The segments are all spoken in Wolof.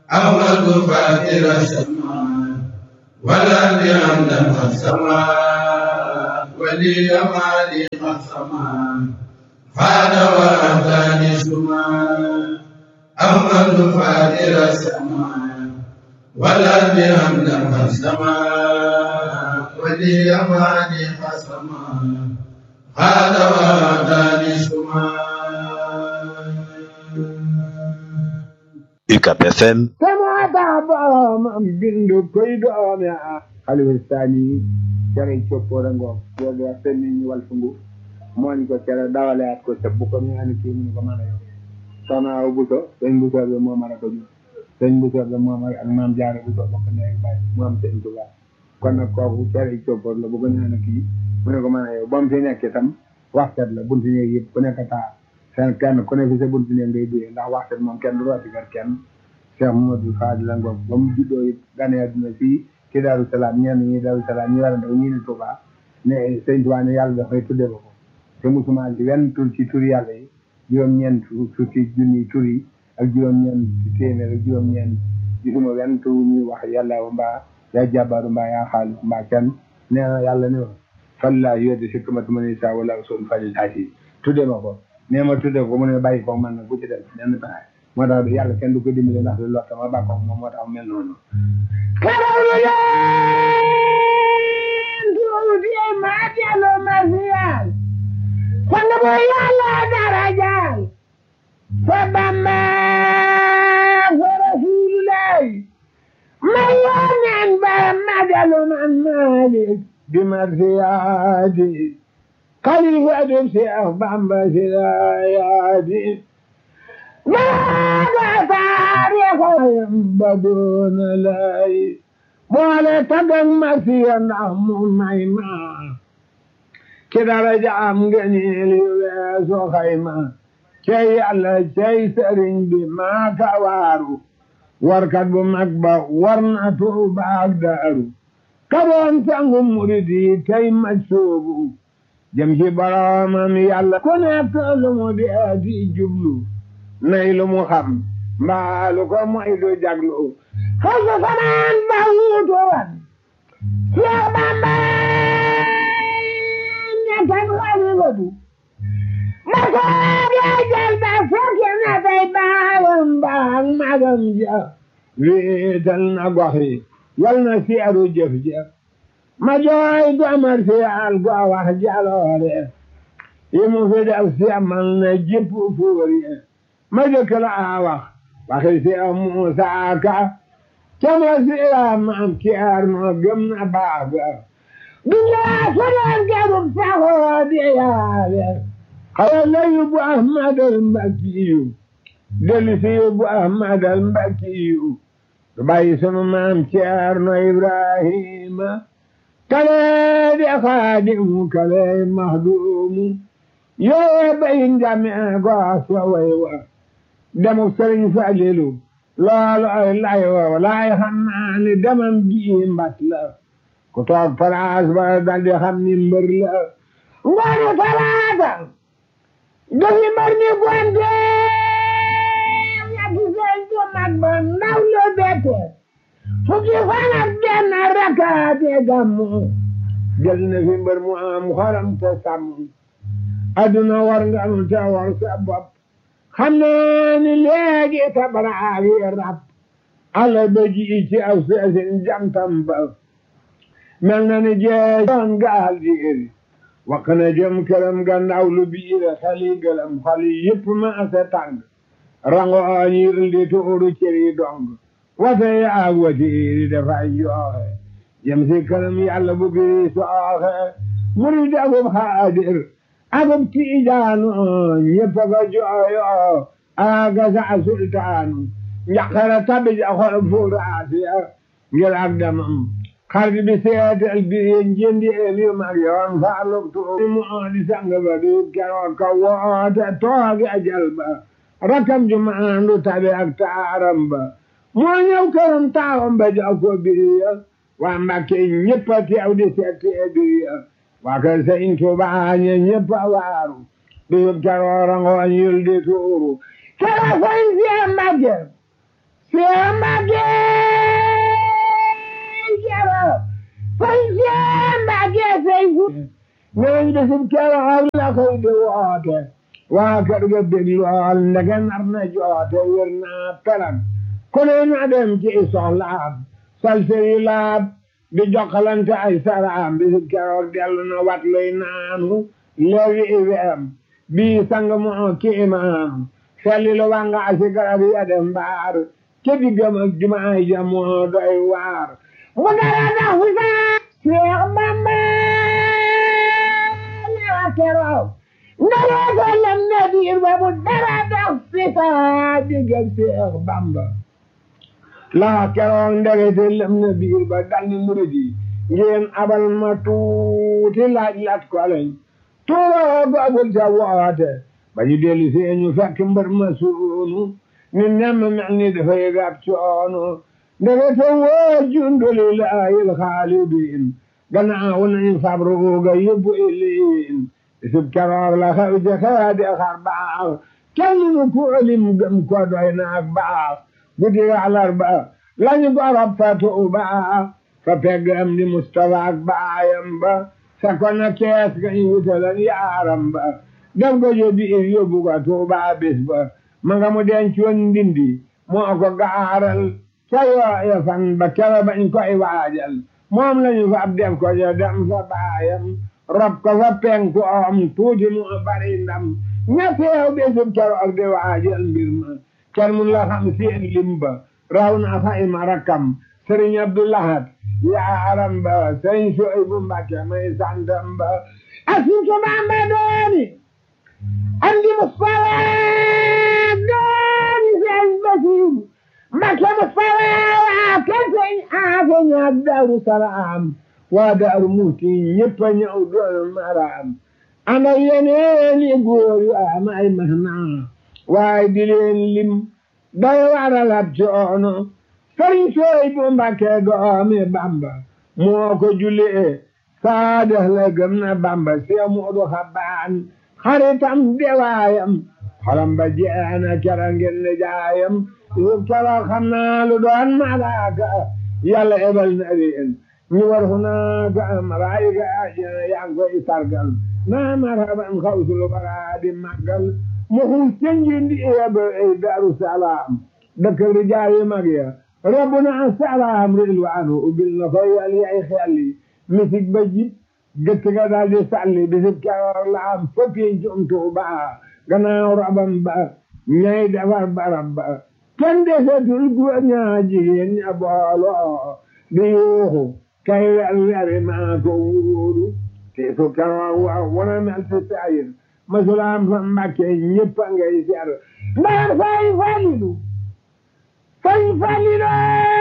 أحمد فاتر السماء والأرض حمدا قد سما ولي مالي قد سما فاد وأهداني سما أحمد فاتر السماء والأرض حمدا قد سما ولي مالي قد سما فاد وأهداني سما UCAB FM sama taa boromam bindu koy doomi a xalifa sani cere coppoora ngoom yoolu wa senni ñu wal fungu mooñ ko cere dawaleat ko ca bu ko ñu ani kii mu ko mën a yow soxna aw buso sëñ buso bi moo mën a ko jur sëñ buso bi moo ak maam jaare buso bokk ndey bàyyi mu am sëñ tuba kon nag kooku cere coppoor la bu ko ñu ani kii mu ne ko mën a yow ba mu fi nekk itam waxtet la bunti néeg yëpp ku nekk taa seen kenn ku ne fi sa bunti néeg ngay duyee ndax waxtet moom kenn du rooti gar kenn Cheikh Mamadou Fadil la ngoog ba mu juddoo it gane àdduna fii ci Daaru Salaam ñenn ñi Daaru Salaam ñi war a ndaw ñii ne Touba ne sëñ Touba ne yàlla dafay tudde ba ko te musuma ci wenn tur ci tur yàlla yi juróom-ñeent fukki junni tur yi ak juróom-ñeent téeméer ak juróom-ñeent gisuma wenn tur ñuy wax yàlla mbaa yaa jàbbaaru mbaa yaa xaalis mbaa kenn nee na yàlla ne ma falla yodde sikkamatu ma ne sa wala sol fajil taasi tudde ma ko nee ma tudde ko mu ne bàyyi ko man na ku ci def nenn pexe moo tax yàlla kenn du ko dimbale ndax du lott ma bàkko moom moo tax mel noonu karawlu leen tuuti ma dellu ma siyal sang bu yàlla darajaal fa bamba fa rasulullah ma yoneen ba ma dellu man malik bi ma siyaati xalifa du Seex Bamba siyaati maaga taarixayam ba doona lay boole tagag ma siya ndax mu may ma ci daraja am ngëneel yu weesu xayma cey yàlla cey sëriñ bi maa ka waaru warkat bu mag ba war na tuuba ak daaru kaboon sangu murid yi tey ma soobu jëm ci boroomam yàlla ku nekk lu mu dee di jublu nay lu mu xam mbaalu ko moy du jaglu xasu fanaan ba wuutu wan Seex Bamba ñettan wali wadu ma soobee jël ba fukki na tey baayam baag magam ja wéetal na gox yi yal na seeru jëf ja ma jooy domar si al go wax jaloore yi mu fi def semal na jëpp fuur yi ma jëkk la wax waxi si Muusa Ka cama si maam kiyaar noo gëm na baaga dunya sonoon garub saxoo di yaale xawa la yóbbu Ahmad al Mbakiyu dellu si yóbbu Ahmad al Mbakiyu du bàyyi sunu maam kiyaar no Ibrahima kale di xaadimu kale mahdumu yoo bayin jame goos wa way wa demu sëriñ Falilu loolu ay lay wa laay xam naa ni demam ji mbat la ku toog palaas ba dal di xam ni mbër la ngoonu talaata dafi mbër ni gonte ñetti sëñ bu mag ba ndaw lu bette fukki fan ak benn rakaate gàmmu jël na fi mbër mu am xoram te sàmm aduna war nga nu te war sa bopp xam ne ni léegi tabaraag yi rab ala ba ji ci aw seesin jantam ba mel na ni jeesoon gaal di iri wax na jëm këram gannaaw lu biire xali gëlam xali yëpp ma ase tàng rango ñir di tuuru cëri dong wate yaag watiiri dafay jooxe jëm si këram yàlla bu biri sooxe muri dagub xaadir agub tiijaanu ñëpp a ko jooyo aga sa sultaanu njaqara tabi ja xol fuuraasiya ngir ak damam xarit bi seetal bi njëndi emi mag yoon faaluk tuuti mu di sang ba du keroog ka woote toogi ajal ba rakam ju maandu tabi ak taaram ba moo ñëw këram taawam ba jox ko biriya waa Mbàkke ñëpp a teew di seet biriya waa kër Sëñ Tuubaa ñe ñëpp a waaru bisub keroog ngooñ yul di tuuru kera sëñ Seex Mbàkke Seex Mbàkke neñ bisib keroog la koy di woote waa kër ga bég lool ndege nar na joote wér naa pelag ku ne na dem ci soxlaam salseri laab di jokkalante ay saraam bisib keroog dellu na wat luy naanu leewi iweem bii sang moo ki imaam felli lu wanga asi garab ya dem mbaar ca diggam ak jumaay ja moo doy waar mu dara dax wi saa Seex Bamba la keroog ndara ko lem na biir ba mu dara dax fi saa diggam Seex Bamba la keroog ndegete lem na biir ba dal ni murid yi ngeen abal ma tuuti laaj lat ko lañ tuuroo googul ca woote ba ñu dellu si ñu fekk mbër ma suunu ni nemm mel ni dafay gab coono ndegete woo jundulilahil xaalidin gannaaw nañ fabru ga yóbbu iliin isub keroog la xew ca xeedi xar baax kenn nu ku lim gëm ko doy naak baax guddi àllarba lañu gorob fa tuuba fa pegg am di Mustafa ak baayam ba fekkoon na kees ga ñu wutalan yaaram ba def ko yóbbi ir yóbbu ko tuuba bis ba ma nga mu denc woon ndindi moo ko gaaral ca yooya fan ba kera bañ koy waajal moom lañu fa ab def ko ja dem fa baayam rob ko fa penku om tuuti mu bari ndam ña teew bisub keroog di waajal mbir ma kenn mun la xam seen limba raw na fa ima rakkam sëriñ Abdoulahat yaaram ba sëriñ Suhaybu Mbàkke may santam ba asuusu Bamba dooni andi Mustafa dooni sëriñ Basiiru Mbàkke Mustafa waa kër sëriñ Aafe ñaar Daaru Salaam waa Daaru Muhti ñëpp a ñëw doon maraam ana yeneen i góor yu am ay mahna waaye di leen lim day waral ab coono sëriñ Suhaybu Mbàkke doomi Bamba moo ko jullee saadax la gëm na Bamba see Moodu Xabaan xaritam dewaayam xolam ba jeena kera ngeen ne jaayam yëpp kera xam naa lu doon malaaka yàlla ebal na leen ñu war fu naaka malaayika ajina yaa ngi koy sargal naa marhaban xawsul bara di màggal mu xuus ca njindi eba ay Daaru Salaam dëkk rijaal yi mag ya rabbuna salaam rilwaanu ubbil na ko yal yay xelli misik ba jib gëtt ga daal di sàlli bisib keroog la am foppi jum Tuuba gannaaw rabam ba ñay defar barab ba kenn desetul góor ñaa jigéen ña booloo di yuuxu kay wer weri maa ko wuuru te su keroog wa wana mel si sayir masulaam fa Mbàkke ñëpp a ngay ser ndax fay falilu fay falilu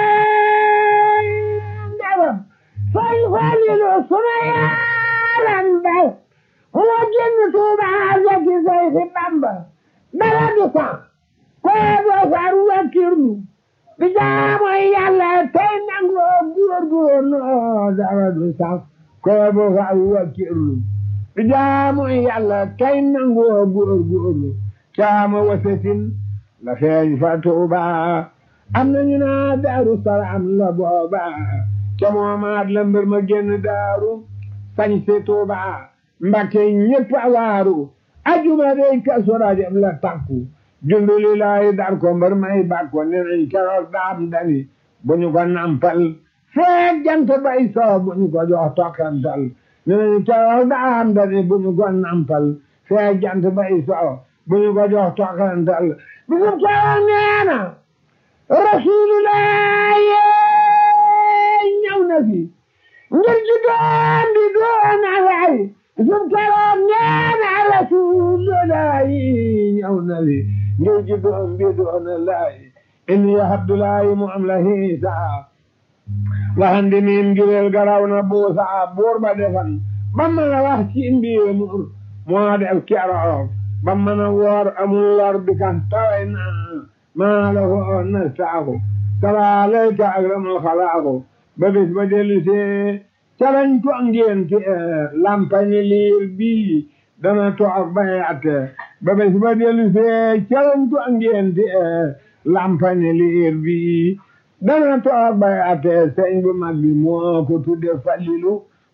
ndewam fay falilu sunu yaaram ba moo génn Tuuba zaki say fi Bamba dara du sax koo doo far wakkirlu bi jaamu Yàlla tey nangoo góorgóorlu dara du sax koo doo far wakkirlu bi jaamu Yàlla tey nangoo góorgóorlu caama wasatin la feeñ fa Tuuba am nañu naa daaru salaam la booba ca moomaat la mbir ma génn daaru sañ si Tuuba Mbàkke ñëpp a waaru ajuma dey Kazu Rajab la takku junduli laay dar ko mbër may bàkko ne nañ keroog daam dani bu ñu ko nampal feek jant bay soo bu ñu ko jox tokkantal ne nañ keroog daam dani bu ñu ko nampal feek jant bay soo bu ñu ko jox tokkantal bisum keroog neena rasulullah ñëw na fi ngir ji doon di doon alay bisum keroog neena rasulullah ñëw na fi ngir ji doon di doon alay inni abdullahi mu am la hiisa waxandi miin ngireel garaw na buusa buur ba defan ba mën a wax ci mbiir mur moo def keroog ba mën a woor amul lor bi kan taway naa maa la ko nastaaku salaalayka akramul xalaaku ba bis ba dellu see calañ ko ngénte lampañi liir bii dana toog bay atte ba bis ba dellu see calañ ko ngénte lampañi liir bii dana toog bay atte sëñ bu mag bi moo ko tudde Falilu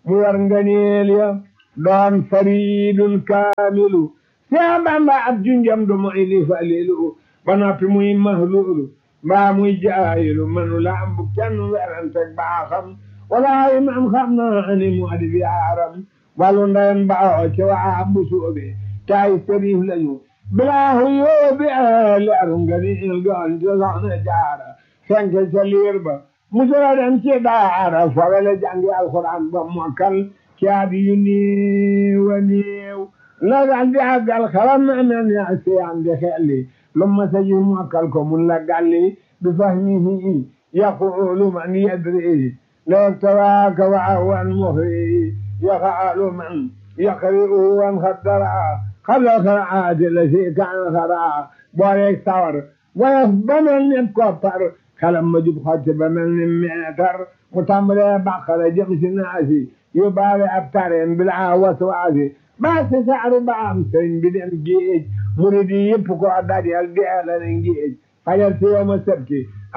mu war nganeel ya doon faridun kaamilu Seex Bamba ab junjam du moy li falilu ba noppi muy mahluulu mbaa muy jaayilu manu la am bu kenn werante baaxam walaayi man xam naa ni mu adi yaaram wàllu ndeyam baaxoo ci waa bu soobe taay sëriif lañu bilaahu yóobi leeru nga ni il doon ci soxna jaara fenk ca liir ba musula dem ci daara fawele jàngi alxuraan ba mokkal ci at yu néew a néew la dal di àggal xalam na mel ni asiyaan di xelli lu ma sa ji mokkal ko mun la galli bi fahmihi yaqulu man yadri لو تراك وعوا مهري يفعل من يقرئ وانخدرا قبل الخرعات التي كان خرعا بوريك ثور ويفبن الكفر كلام مجيب خاتب من المعتر متمر بقرة جمس الناسي يبالي أبترين بالعاوة وعاسي بس سعر بامسين بدن جيج مريدي يبقوا عدادي الجيل الانجيج فجلت يوم السبت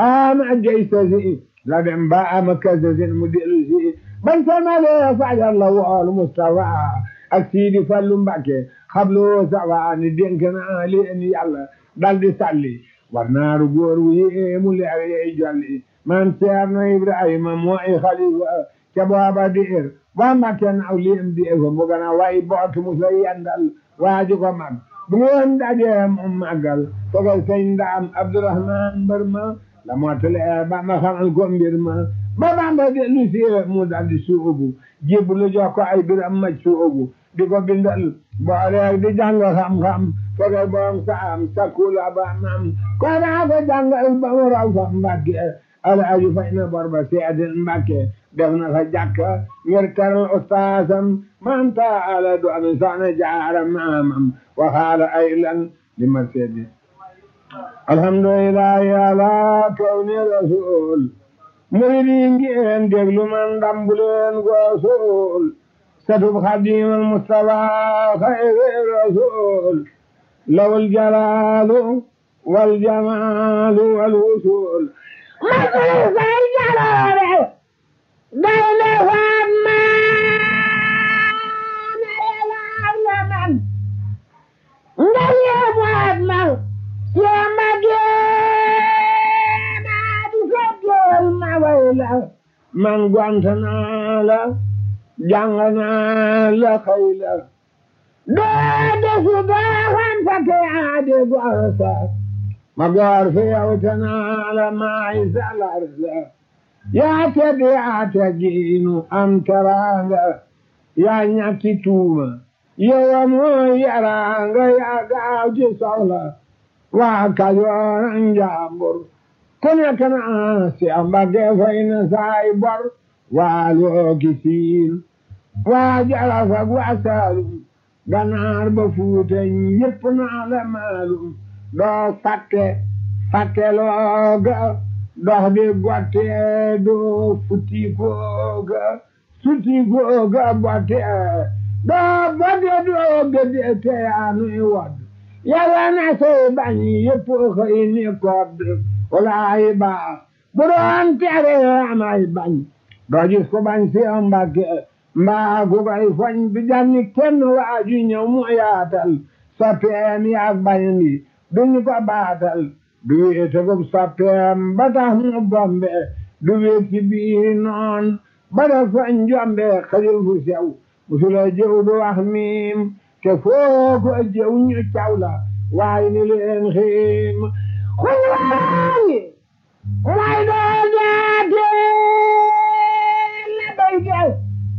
آم جيسة la dem ba ama kasasin mu dellu si ban samale fajal la wool Mustafa ak Sidi Fallu Mbàkke xablu sawa ni dénk naa leen yàlla dal di salli war naaru góor wu yéemu leer yey jolli man Ceerno Ibrahima mooy xalifa ca booba diir waa Mbàkke naaw lim di ko mu gën a way bootu mu sa yendal waaju ko mag bu ngeen dajee mu màggal fogal sëñ Ndaam Abdourahman mbër ma la mottale Bamba xamal ko mbir ma ba Bamba dellu si mu daldi suubu jébbalu jox ko ay biram maj suubu di ko bindal boole di jàng xam-xam foge boom saam sakula ba mam ko daa ko jàngal ba mu raw fa Mbàkke alaaju fay na bor ba seedin Mbàkke def na fa jàkka ngir teral ustaasam man taala du ami soxna jaara maamam waxaala ay lan li ma seedi alhamdulillahi ala kawni rasul muridi ngeen déglu man dambuleen goosul satub xadimal mustafa xayri rasul lawul jalaalu wal jamaalu wal wusul masulu say jaloore gaynde faat maana yalaar na man ngel yeebaat man yamba geena di sotteel ma wayla man gwant naa la jàng naa la xëy la doo desu doo xam sa te aade gorsa ma goor fi yow te naa la maay salar la yaa tedd yaa teggiinu am teraanga yaa ñàkki tuuma yow mooy yaraanga yaa gaaw ci soxla waa Kajoor ak Njaambur ku nekk na si Mbàkke fay na saay bor waa looki siin waa Jolof ak waa Saalum Ganaar ba Fuuta ñépp naa la maalum doo fàtte fàtte looga dox di gotte doo futti kooga sutti kooga botte doo botte doo gëdde te yaa nuy wodd yàlla na say bañ yëpp xëy ni kodd walaay baax bu doon tere amay bañ doo gis ko bañ si Mbàkke mbaa ku koy foñ du janni kenn waaju ñëw mu yaatal soppeem yaag bañ bi duñu ko baatal du wéete ko soppeem ba tax mu bombe du wéet ci biir noon ba def foñ jombe xajul fu sew musula jëw du wax miim te foo ko jëw ñu caw la waaye ni leen xiim xul waayi way doo jaate la bayte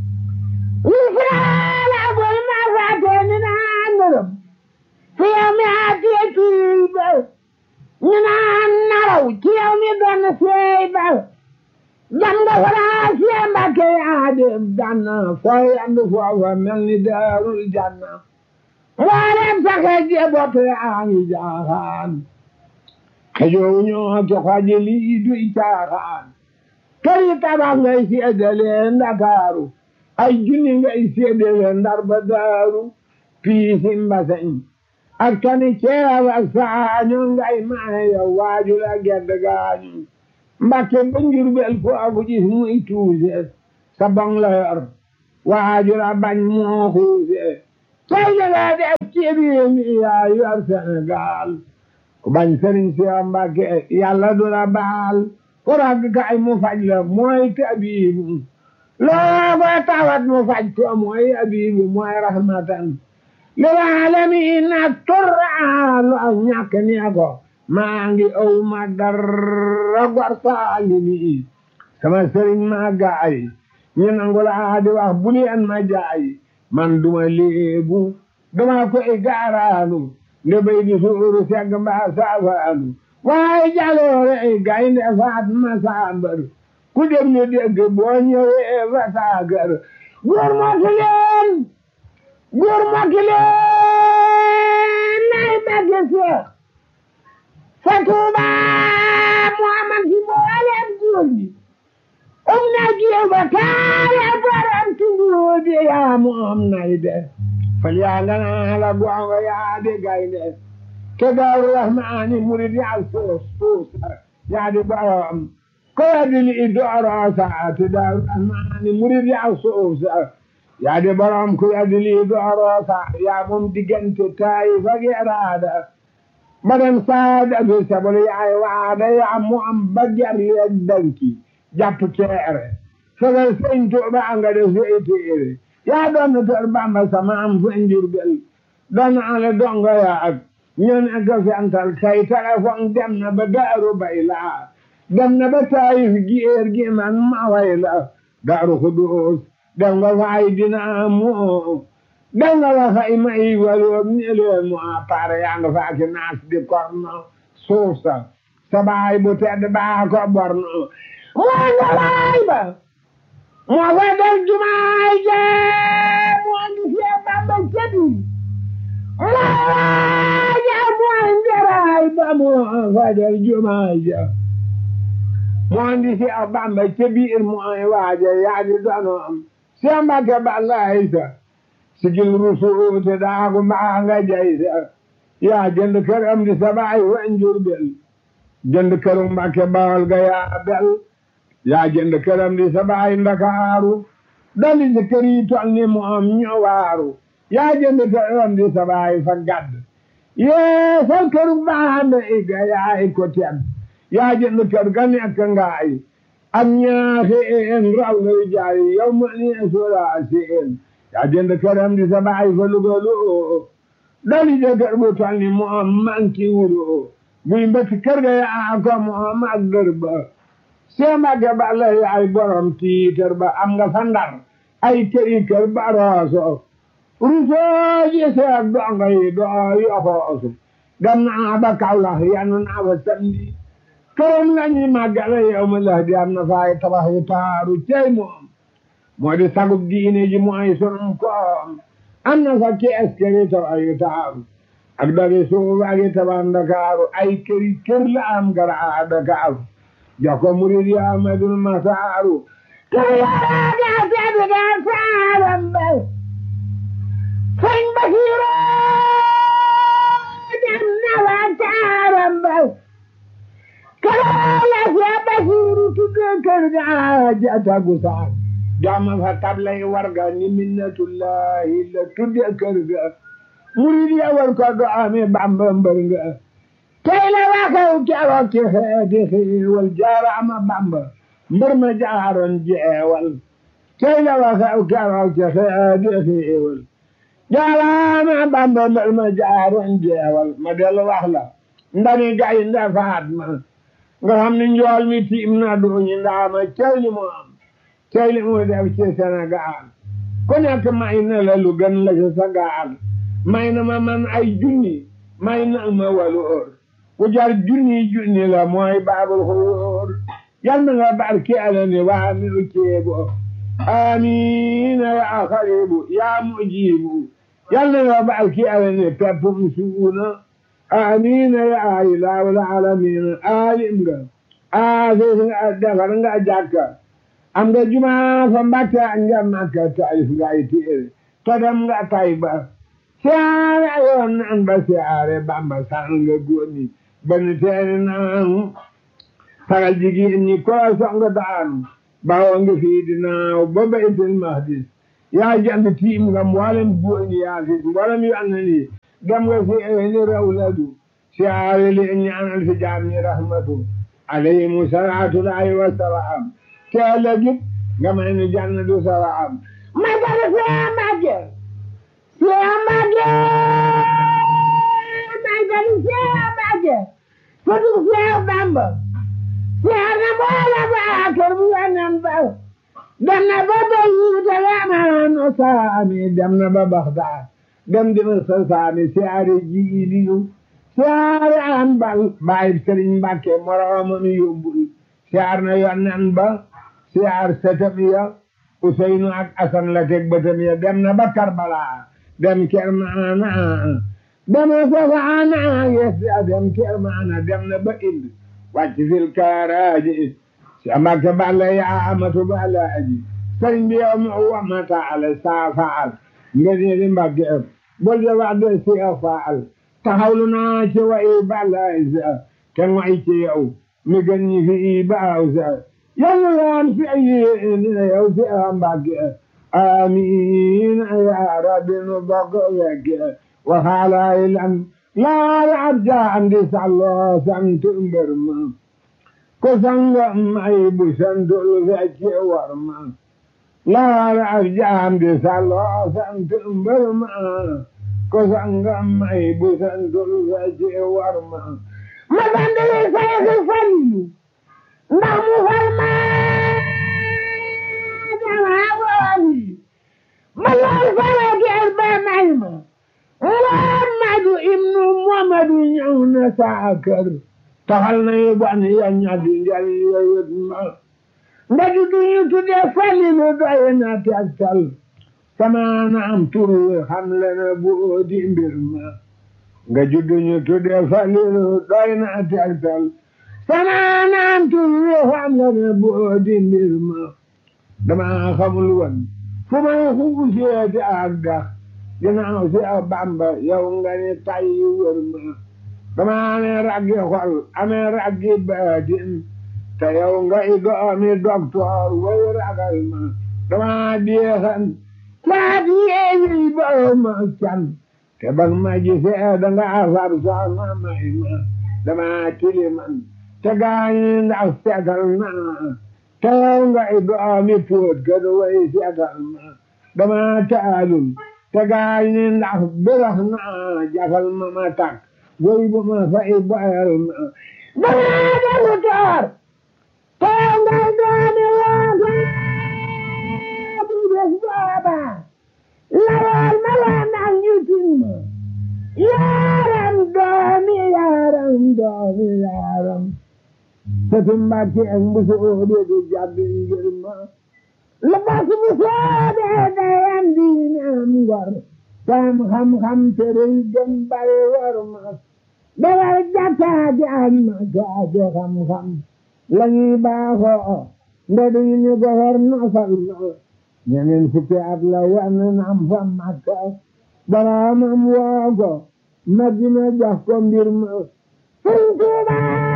Israel abul ma faate ni naan nërëm fi yow mi aatee kii ba ñu naan naraw ci yow mi doon seey ba jam nga faraa sie Mbàkke yaa dem janna fooy andu foofa mel ni daarul janna mboolem saxe je bopp yaa ngi jaaxaan xëjoo ñoo ki xoji lii duy caaxaan kër yi tabax ngay seedale Ndakaaru ay junni ngay seedale Ndar ba Daaru piisi mbaseñ ak tani ceeb ak saañu ngay maye yow waaju la gedd gaañu Mbàkke ba Njurbel foofu gis muy tuuse sa bong la yor waajura bañ moo xuuse tey nga def ci réew mi yaa yor Sénégal ku bañ sëriñ si Mbàkke yàlla du la baal ku rag kay mu faj la mooy tabiibu loo ko tawat mu faj ko mooy abibu mooy rahmatan lil aalamiin ak turra lu ak ñàkk nee ko maa ngi aw ma dara gor saalimi sama sëriñ maa gaay ñu nangu laa di wax bu leen ma jaay man duma léebu duma koy gaaraanu nde bay di suuru segg mbaa saafaanu waaye jaloore ay gaynde faat ma saambar ku dem ñu dégg boo ñëwee fa saagar góor mokki leen góor mokki leen nay bagge seex fa tuuba muhammad si mboolem góor ñi um na jiw ba kaaya borom tunduudi yaa mu am nay de fal yaa nga naa la gongo yaa di gaynde ke daaru rahmaani murid yaa suus suus yaa di borom ko yadili i dooro saati daaru rahmaani murid yaa suus yaa di borom ko yadili i dooro sa yaa moom diggante taayi fagi raada madam saada bi sabol yaay waada yaa mu am ba jar leeg danki jàpp ceere fegal sëñ Tuuba nga def sey téere yaa doon na tër Bamba sama am fa Njurbel doon na ale donga yaa ak ñoo nekk fental kay téléphone dem na ba daaru bay laa dem na ba taayif géer gi man ma way la daaru Xudoos dem nga fay dina moo dem nga fa fay may waloo ni leen mu appaare yaa nga fa ki naas di korno suuf sa sa baay bu tedd baa ko borno moo nga laay ba moo fa def jumaay jee moo ngi fee Bamba cebi laaja mooy njaraay ba moo fa def jumaay jee moo ngi fee Bamba cebi ir mooy waaja yaa di donoom Seex Mbàkke Balaay sa sigil rusuute daagu maa nga jay sa yaa jënd kër am di sabaay wa Njurbel jënd këru Mbàkke Bawol ga yaa bel yaa jënd këram di sa baay ndakaaru dali si kër yi tol ni mu am ñu waaru yaa jënd këram di sa baay fa gadd yee sa këru baande i ga yaay ko tedd yaa jënd kër ga nekk ngaay am ñaaxi een raw ngay jaay yow ma ni sura si een yaa jënd këram di sa baay fa lugalu dali si kër bu tol ni mu am manki wuru buy mbëkk kër ga yaa ko mu am ak dër ba Seemage ba la yaay borom tiitër ba am nga fa ndar ay këri kër ba rooso rusoo ji seet dongo yi doo yoxoosu dem naa ba Kawlax yanu naa fa samedi këram la ñuy màggale yow ma la di am na faay tabax yu taaru cey moom moo di sagub diine ji mooy sunum koom am na fa kees këri tabax yu taaru ak dagi suuf ak i tabax Ndakaaru ay këri kër la am gara Dakaaru joko murid ya amadul masaaru Kayaaga tedda saaram bay Sëñ Basiru dem na wa taaram bay Kalaala Seex Basiru tudde kër ga jata gusaar jama fa tablay warga ni minnatullahi la tudde kër ga murid ya war ko do ame Bamba mbër nga tey la waxew keroog ci xeeti xiiwal jaaraama Bamba mbër ma jaaroon jeewal tey la waxew keroog ci xeeti xiiwal jaaraama Bamba mbër ma jaaroon jeewal ma dellu wax la ndani gaynde faat ma nga xam ne njool mi tiim na duñu ndaama tey li mu am tey li mu def ci Sénégal ku nekk may na la lu gën la ci sa gaal may na ma man ay junni may na ma waloor ku jar junni junni la mooy baabul xuruur yal na nga barke ala ni waa mi u ceebo amiina ya xaribu ya mujibu yal na nga barke ala ni peppum suuna amiina ya ilaahul alamiina alim nga aafis nga defar nga jàkka am nga jumaa fa mbàkke nga makka taif nga ay téere todam nga tayba siyaare yoon nan ba siyaare bamba sal nga góoni bani teeni naan sagal jigéen ñi ko song daanu bawo nga fii dinaaw ba baytul mahdis yaa jant tiim nga mboolem góor ñi yaa fi mboolem yu ànd ni dem nga fi ni rawladu siyaare li ñaanal fi jaam ñi rahmatu alayhimu salaatu laahi wa salaam te ëllëgit nga may ni jannatu salaam magal Seex Mbàkke Seex Mbàkke magal Seex Mbàkke sëtu Seex Bamba Seex na boola ba kër bu yonen ba dem na ba Beyrut yamaano saami dem na ba Baxdaad dem dina sa saami siyaare ji iliyu siyaare an bal baay Sëriñ Mbàkke moroomam yóbbul siyaar na yonen ba siyaar setam ya Useynu ak Asan la teg bëtam ya dem na ba Karbala dem Kermaana dem na Safaana yes dem Kermaana dem na ba Ind wàcc fil kaaraaji si Mbàkke balla yaa amatu balla aji sëriñ bi yow mu wamata ala saa faal nga ne di Mbàkke bul de wax de si faal taxawlu naa ci wa i balla isa te ngoy ci yow mi gën ñi fi i baaw sa yàlla yaan fi ay yow fi a Mbàkke amiin ya rabbi nu bokk wegge waxaala ilan laal abja andi sallo sant mbër ma ko sangam ay bu santul fecce war ma laal abja andi sallo sant mbër ma ko sangam ay bu santul fecce war ma ma bandale sayxi falilu ndax mu fal ma dama wooli ma lool fara geer ba may ma Muhammadu ibnu Muhammadu ñëw na saa kër taxal na yu ban ya ñaddi njal yowit ma nga juddu ñu tuddee falilu doy na tegtal sama na am tur wi xam le na bu di mbir ma nga juddu ñu tuddee falilu doy na tegtal sama na am tur wi xam le na bu di mbir ma dama xamul woon fu may xuuseeti ak gax ginnaaw si a Bamba yow nga ni tay wër ma dama amee raggi xol amee raggi baatin te yow nga i doomi docteur way ragal ma dama diixan maa yeeyi ba ma can te bag ma gisee danga far soxna may ma dama tiliman te gaañi ndax seetal na te yow nga i doomi póot ka du way seetal ma dama taalul te gaañi ndax birax na jafal ma ma tak way bu ma fay boyal ma dama dalu toor te yow nga i doomi waata bu bés booba lawal ma la ndax ñu tin ma yaaram doomi yaaram doomi yaaram sëtu Mbàkke ak mbusu óode du jàbbi ngir ma la bas bu soobee dayam diine am ngor sam xam-xam tere gën bari war ma dawal jàkkaati am ma jaage xam-xam lañuy baaxoo nde duñu ñu gofar nofal ma ñeneen fukki at la wan nam fa Makka boroomam woo ko Madina jox ko mbir ma Sëriñ Tuuba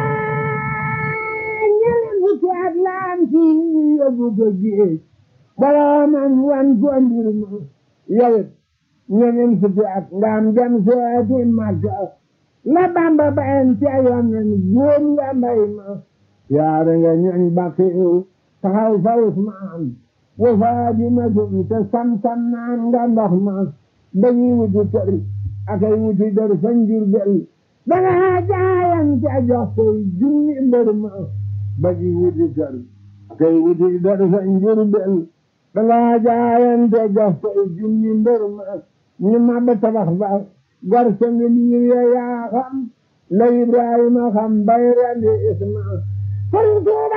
ñeneen fukki at la am ci yóbbu ko géej boroomam wan ko mbir ma yowit ñeneen fukki at nga am dem seeti Makka la Bamba bayen ci yonen góom nga mbay ma yaare nga ñoñ baqiw taxaw fa Usmaan wa Faadimatun te sam-sam naan nga ndox ma dañuy wuti kër akay wuti dër fa Njurbel danga jaayante jox koy junni mbër ma dañuy wuti kër akay wuti dër fa Njurbel danga jaayante jox koy junni mbër ma ñu ma ba tabax ba gor sa ngi liir ya yaa xam la Ibrahima xam bay rendi Isma Sëriñ Tuuba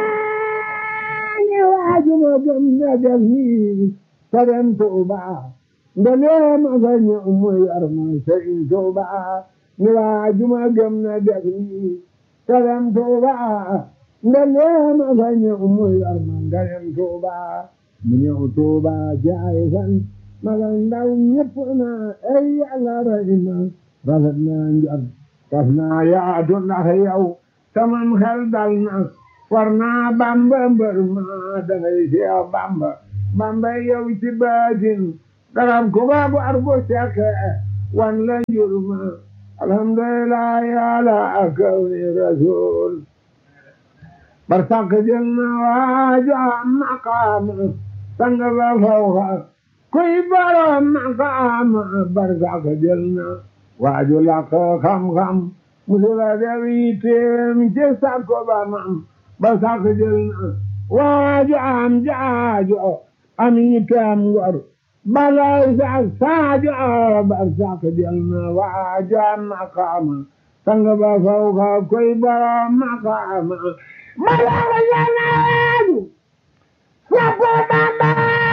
ne waajuma gëm na def nii te dem Tuuba ndelee ma fa ñëw mu yor ma Sëriñ Tuuba ne waajuma gëm na def nii te dem Tuuba ndelee ma fa ñëw mu yor ma nga dem Tuuba mu ñëw Tuuba jaay fan magal ndaw ñëpp na ay Yàlla rey ma rafet naa njot tas naa yaatu ndax yow saman xel dal na war naa Bamba mbër ma dangay seex Bamba bambay yow ci baatin daram ku baabu argo sekke wan la njurma alhamdulillah ala akawni rasul barsak jël na waaju am maqaam sang ba fawxa kuy borom maqaam barsak jël na waaju laq xam-xam musula def yitteem ci sakko ba mam barsak jël na waaju am jaajo am yitteem ngor balay sax saajo barsak jël na waaju am maqaam sang ba fawxa kuy borom maqaam Malaga Yanadu, Sapo Bamba,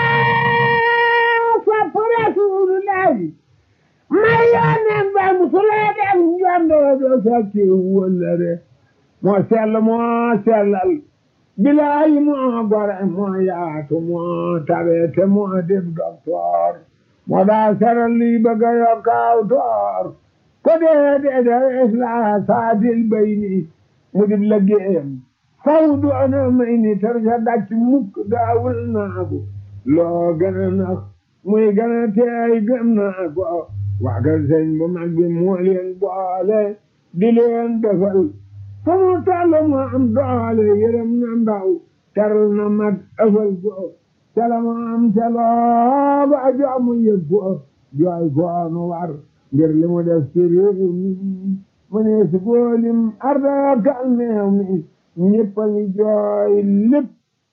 Sapo Rasulullah, Mayane Bamsulade Njando do Saki Wolere, Mo sell mo sellal, Bilaay mo gore mo yaatu mo tabete mo dib docteur, mo daa seral li bëgg a yokk aw toor, ko dee dee dee isla saadil bayni mu dib liggéeyam faw du ana may ni tarja dàcc mukk daawul naa ko loo gën a nax muy gën a teey gëm naa ko waagal sëñ bu mag bi moo leen boole di leen defal fa mu toll mu am doole yërëm na ndaw teral na mag ëfal ko cala mu am caloo ba joomu yëg ko jooy ko nu war ngir li mu def ci réew mi mu ne si góolim arda kal meew mi ñëpp a ngi jooy lépp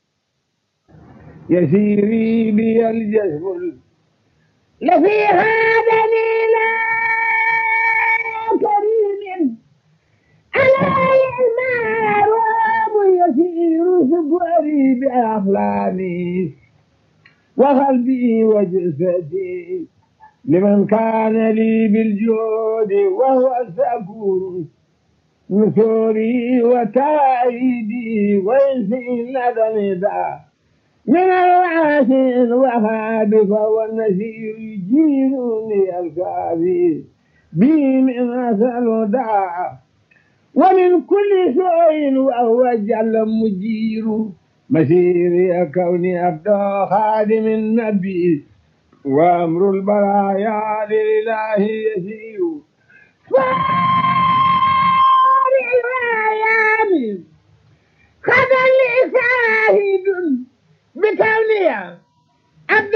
yasiiri bi aljasbul la fi haadani la karimin alay almaarubu yasiiru sukari bi aflaami wa qalbi wa jasadi liman kaana li biljoodi wa huwa sakuru نثوري وتأييدي ويسي لدى ندى من الواسع الوهاب فهو النسير يجيرني الكافي بي من أسأل داع ومن كل سوء وهو جل مجير مسيري كوني أبدى خادم النبي وأمر البرايا لله يسير الأيام قد لي شاهد بكونها عبد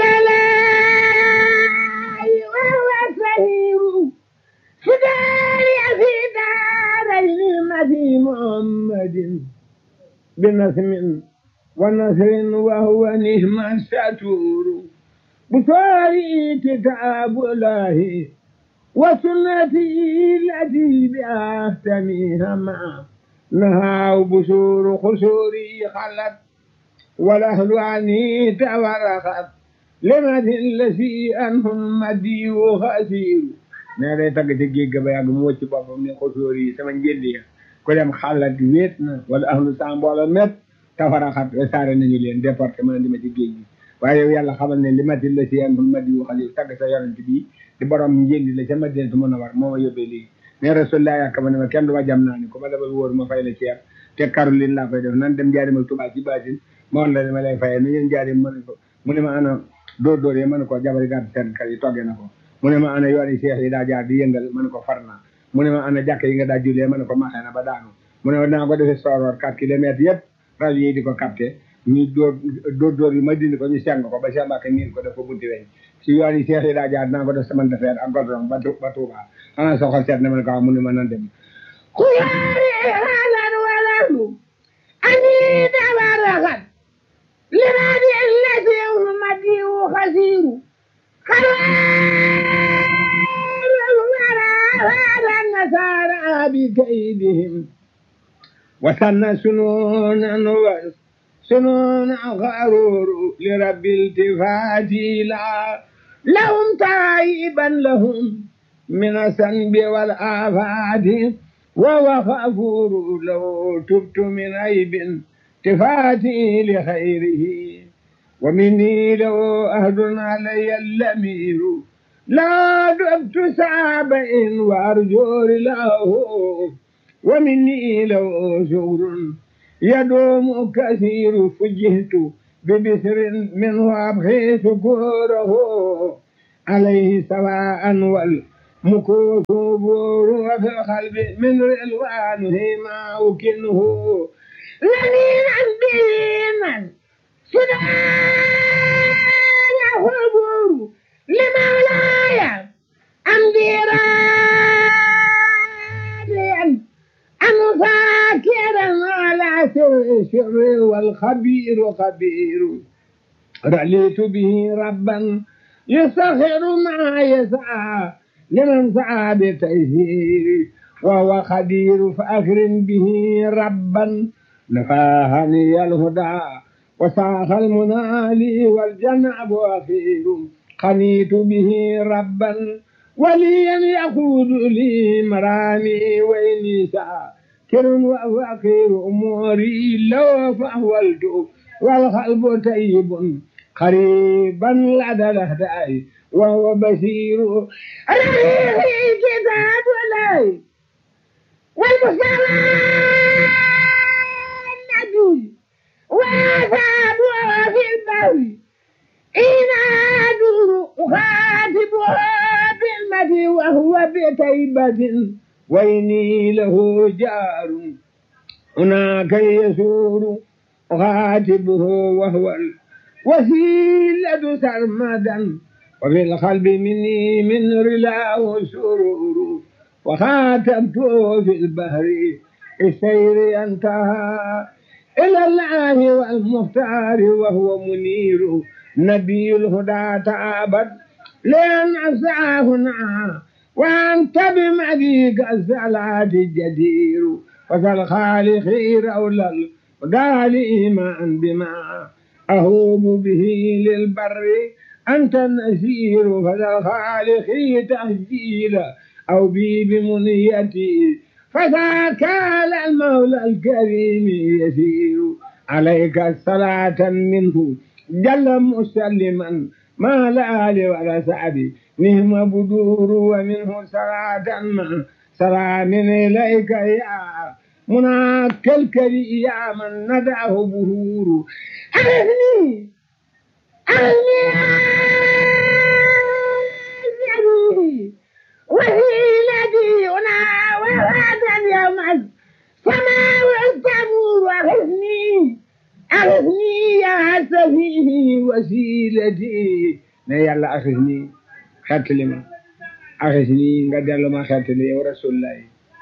الله وهو سهير سداري في دارين في محمد بنسم ونسر وهو نهم الستور بصاري كتاب الله وسنتي التي بأهتميها معه نهى بشور خسوري خلت والأهل عني تورخت لمد الذي أنهم مدي وخسير ne day tagg ci géej ga ba yàgg mu wëcc boppam ne xosóor yi sama njëndi ya ku dem xalat wéet na wala ahlu sa mbooloo met tafaraxat saare nañu leen département di ma ci géej gi waaye yow yàlla xamal ne li mati la si anhum madi wu xali tagg sa yonent bi di borom njëndi la ca madinatu mën a war moo ma yóbbee lii ne rasulullah yàkk ma ne ma kenn du ma jam naa ni ku ma dabal wóor ma fay la ceeb te Caroline laa koy def nan dem jaari ma Tuubaa ci baatin ma woon la ne ma lay fayee ni ngeen jaari ma ne ko mu ne ma ana dóor dóor yi ma ne ko jabari gàtt seen kër yi toggee na ko mu ne ma ana yooni seex yi daa jaar di yëngal ma ne ko far naa mu ne ma ana jàkk yi nga daa jullee ma ne ko maxee na ba daanu mu ne ma dinaa ko defee sooroor quatre kilomètres yëpp rajo yi di ko capté ñu dóor dóor dóor yi ma dindi ko ñu seng ko ba Cheikh Mbacke miin ko def ko bunti weñ si yoon yi seex yi daa jaar dinaa ko def semaine de fer ak goudron ba ba Touba xanaa soxal seet ne ma ne ko mu ne ma nan dem خياري هذا وله أني تبرخت لنادي الذي أمتي خسير خيار الورى هذا النصارى بكيدهم وسن سنونا سنون غرور لرب التفات لا لهم تائبا لهم من الذنب والآفات وهو غفور لو تبت من عيب تفاتي لخيره ومني لو أهد علي اللمير لا دبت سابع وأرجور له ومني لو شغر يدوم كثير فجهت ببسر منه أبخي شكوره عليه سواء والمكوث بور وفي القلب من رلوانه ما أكنه لنينا بمن سدان خبور لمولاي أمدي راضيا أم فاكرا على سر الشر والخبير خبير رأيت به ربا يسخر ما يسعى لمن سعى بتيسير وهو خدير فأكرم به ربا نفاهني الهدى وساق المنالي والجنب أخير قنيت به ربا وليا يقود لي مرامي وإني ساكر وفقير أموري لو فأولت والقلب طيب قريبا لدى الأهداء وهو بشير رأيه كتاب الله والمصطفى النبي وأصحابه في البوي إن أدور أخاطبه بالمدي وهو بتيبة وإني له جار هناك يسور أخاتبه وهو الوسيلة سرمدا وفي القلب مني من رلاه سرور وخاتمته في البحر السير انتهى إلى الله والمختار وهو منير نبي الهدى تعبد لأن أسعى هنا وأنت بمديك الصلاة الجدير وكالخالق رول الهدى إيمان بما أهوب به للبر أنت النسير فذا الخالق تهجيل أو بي بمنيتي فذاك على المولى الكريم يسير عليك الصلاة منه جل مسلما ما لا آل ولا سعد نهم بدور ومنه صلاة ما سلام إليك يا مناك الكري يا من ندعه بهور أغني أغني أغني وهيلتي هنا وهذا اليوم السماء والتمور أغني أغني يا سفيه وسيلتي ne yàlla axis nii xettali ma axis nii nga dellu ma xettali yow rasulullahi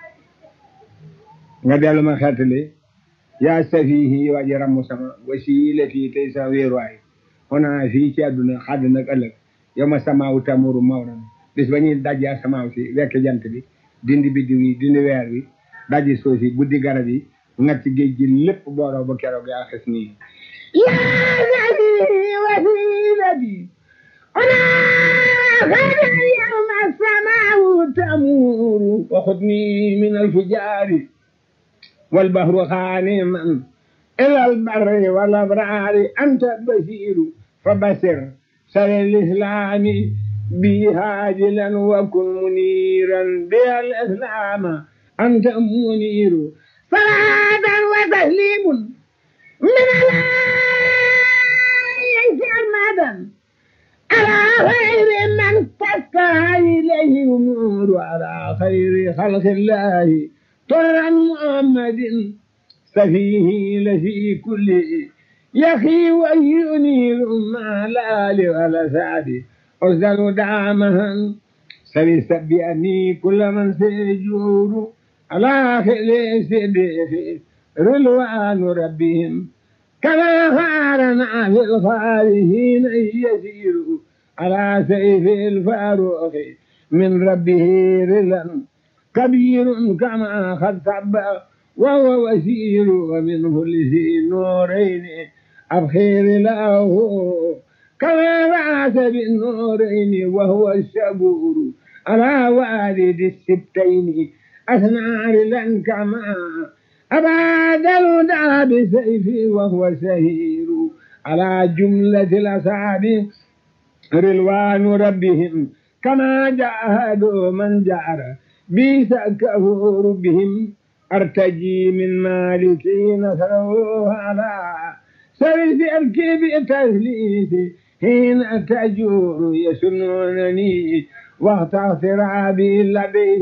nga dellu ma xettali yaa safihi waji ramm sama wasilati tey sa wéeruwaay xonaa fii ci àdduna xadd nag ëllëg yow ma samaawu tamuru mawran bis ba ñuy dajji asamaaw si wekk jant bi dindi biddiw yi dindi weer wi dajji suuf si buddi garab yi ngacc géej gi lépp booroo ba keroog yaa xis nii يا سفيه وسيلتي هنا غدا اليوم السماء تمور وخذني من الفجار والبحر خانما إلى البر والأبرار أنت بشير فبشر سر الإسلام بي هاجلا وكن منيرا بها الإسلام أنت منير صلاة وتسليم من الله سرمدا على خير من تسكى إليه أمور على خير خلق الله طرا محمد سفيه لفي كل يخي وينير ما لا ولا سعد أرسل دعمها سبي بأني كل من سيجور على خير سيده رلوان ربهم كما خارنا في الخارجين يسير على سيف الفاروق من ربه رلا كبير كما قد سب وهو وسير ومنه لذي النورين الخير له كما بعث بالنورين وهو الشبور على والد السبتين أثنى رلا كما أبعد الهدى بسيفه وهو سهير على جملة الأصحاب رلوان ربهم كما جاهدوا من جعر بيس كفور بهم أرتجي من مالكي نصره على سبيل بسلكي بتسليسي حين تجور يسنونني واغتغ سرابي لديه